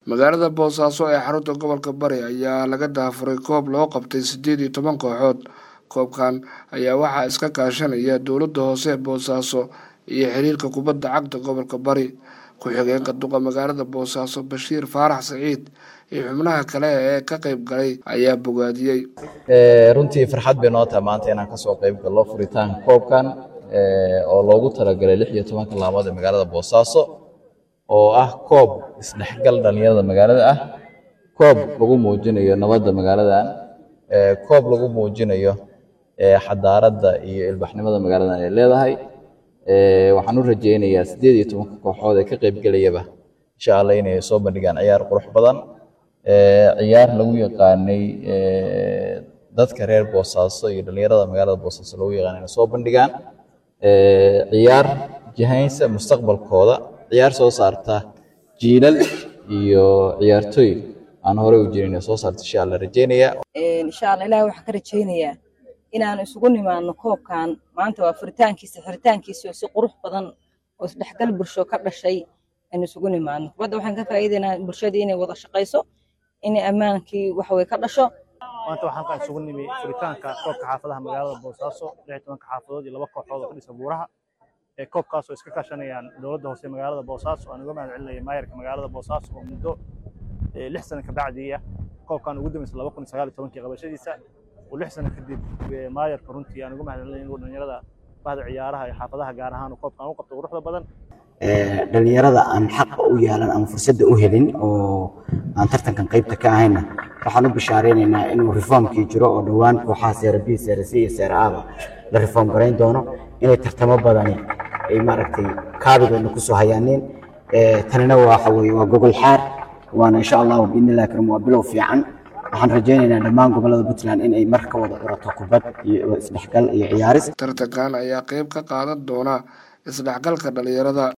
magaalada boosaaso ee xarunta gobolka bari ayaa laga daafuray koob loo qabtay siddeed iyo toban kooxood koobkan ayaa waxaa iska kaashanaya dowladda hoose ee boosaaso iyo xiriirka kubadda cagta gobolka bari ku-xigeenka duqa magaalada boosaaso bashiir faarax saciid iyo xubnaha kale ee ka qayb galay ayaa bogaadiyey runtii farxad bay noo tahay maanta inaan kasoo qayb gallo furitaanka koobkan oo loogu talagalay lix iyo tobanka laamood ee magaalada boosaaso oo ah koob isdhexgal dhalinyarada magaalada ah koob lagu muujinayo nabadda magaaladan koob lagu muujinayo xadaaradda iyo ilbaxnimada magaaladan ay leedahay waxaan u rajaynayaa siddeed iyo tobanka kooxood ee ka qaybgelayaba insha allah inay soo bandhigaan ciyaar qurux badan ciyaar lagu yaqaanay dadka reer boosaaso iyo dhalinyarada magaalada boosaaso lagu yaqaanay inay soo bandhigaan ciyaar jihaynsa mustaqbalkooda ciyaar soo saarta jiilal iyo ciyaartooy aan horey u jirin inay soo saarta insha allah rajaynaya insha allah ilahi waxaan ka rajaynayaa inaan isugu nimaadno koobkan maanta waa furitaankiisa xiritaankiisa oo si qurux badan oo isdhexgal bulsho ka dhashay aan isugu nimaadno kubadda waxaan ka faa'iidaynaa bulshadii inay wada shaqayso inay ammaankii waxway ka dhasho maanta waxaan ka isugu nimi furitaanka koobka xaafadaha magaalada boosaaso lix tobanka xaafadood iyo laba kooxood oo ka dhisa buuraha ee koobkaas oo iska kaashanayaan dowladda hoose magaalada boosaaso aan uga mahad celinaya maayarka magaalada boosaaso oo muddo lix sano kabacdiya koobkan ugu dambaysa laba kun sagaal iyo tobankii qabashadiisa oo lix sano kadib maayarka runtii aan uga mahad celinaya inuu dhalinyarada bahda ciyaaraha iyo xaafadaha gaar ahaan koobkan u qabto quruxda badan dhalinyarada aan xaqa u yeelan ama fursadda u helin oo aan tartankan qaybta ka ahayna waxaan u bishaareynayna inuu reformkii jiro oo dhowaan kooxaha seera b seera c iyo seera aba la reform garayn doono inay tartamo badani ay maaragtay kaabigeena kusoo hayaaneen tanina waxa weye waa gogol xaar waana insha allahu biidnillahi karim waa bilow fiican waxaan rajaynaynaa dhammaan gobolada puntland in ay mar ka wada curato kubad iyo isdhexgal iyo ciyaaris tartankan ayaa qayb ka qaadan doona isdhexgalka dhalinyarada